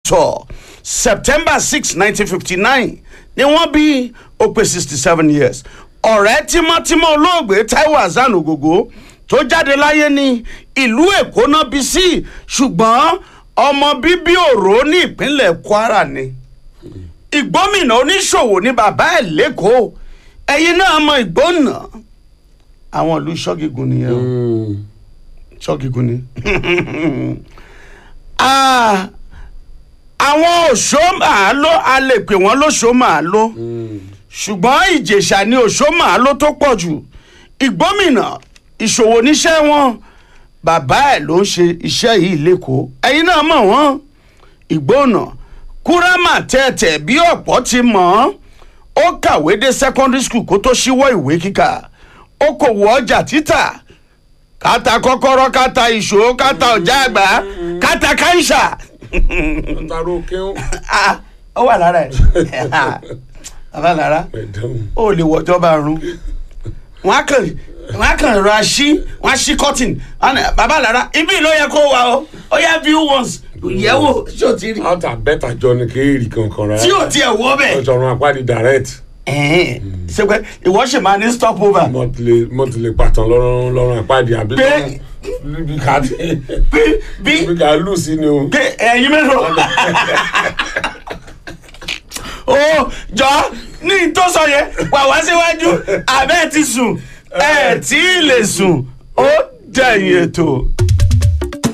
victor september six nineteen fifty nine ni wọ́n bí ó pé sixty seven years ọ̀rẹ́ tímọ́tímọ́ olóògbé taiwo hasan ogogo tó jáde láyé ní ìlú èkó náà bí sí ṣùgbọ́n ọmọ bíbí òró ní ìpínlẹ̀ kwara ni ìgbómìnà oníṣòwò ní bàbá ẹ̀ lẹ́kọ̀ọ́ ẹ̀yin náà mọ ìgbónà àwọn ìlú ṣọ́gígun nìyẹn o ṣọ́gígun ni Ah, àwọn òṣó màáló a lè pè wọ́n lóṣó màáló ṣùgbọ́n ìjèṣà ni òṣó màáló tó pọ̀ jù ìgbómìnà ìṣòwò níṣẹ́ wọn bàbá ẹ̀ ló ń ṣe iṣẹ́ yìí lẹ́kọ̀ọ́ ẹ̀yin náà mọ̀ wọ́n ìgbónà kúrámà tẹ̀tẹ̀ bí ọ̀pọ̀ ti mọ̀ ọ́n ó kàwé dé secondary school kó tó ṣíwọ́ ìwé kíkà ó kò wọ ọjà títà kátà kọ́kọ́rọ́ kátà ìṣó kátà ọjà àgbà kátà káńṣà taro kéwọn. Ah, ó wà lára ẹ̀ bàbá lára ẹ̀dán ó lè wọjọba run wọn á kàn wọn á kàn ra ṣí wọn á ṣí cotton wọn á ní, bàbá lára ibi ló yẹ kó wà ó ó yẹ view once yẹ̀wò ṣé o ti rí out and better jọ ni kéèrì kankan rárá. tí o tiẹ̀ wọ́ bẹ́ẹ̀. ọ̀sọ̀run apádi direct. ẹ̀hìn ṣe pé ìwọ ṣì máa ní stop over mo ti lè mo ti lè pàtàn lọ́rùn lọ́rùn apádi àbí Pé- lọ́rùn níbi ká dé bí bí níbi ká lù sí ni o. pé ẹ̀yin mélòó. ó jọ ní tó sọ yẹn wà wá síwájú abẹ́ ti sùn ẹ̀ tí ì lè sùn ó dẹ̀yìn ètò.